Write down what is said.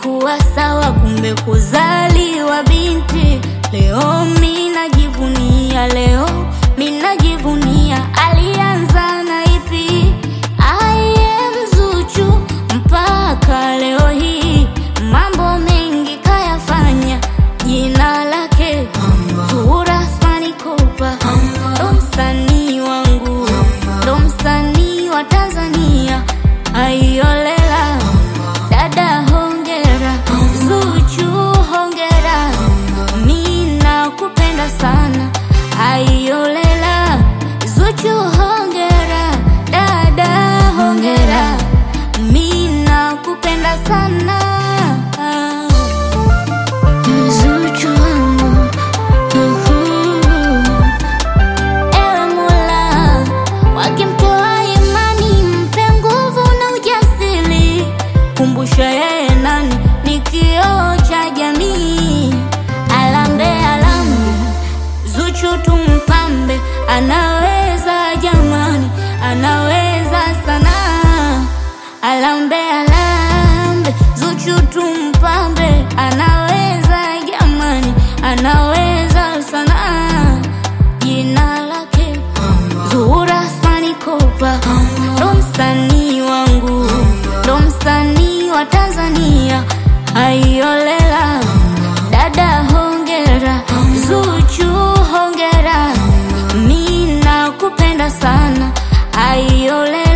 haikuwa sawa, kumbe kuzaliwa binti. Leo mi najivunia, leo mi najivunia. Alianza na ipi? I am Zuchu mpaka leo hii, mambo mengi kayafanya, jina lake Zuhura Athmani Kopa, ndo msanii wangu, ndo msanii wa Tanzania. Aiolela dada, hongera Zuchu, hongera, mi nakupenda sana. Aiolela Zuchu, hongera dada, hongera, mi nakupenda sana. Zuchu wangu, uhu. Ewe Mola, wakimtoa imani, mpe nguvu na ujasiri. Kumbusha yeye nani ni kioo cha jamii. Alambe alambe, Zuchu tumpambe, anaweza jamani, anaweza sana. Alambe alambe, Zuchu tumpambe, anaweza jamani, anaweza sana. Jina lake Zuhura Athmani Kopa, ndo msanii wangu, ndo msanii wa Tanzania. Aiolela dada, hongera Zuchu, hongera, mi nakupenda sana. Aiolela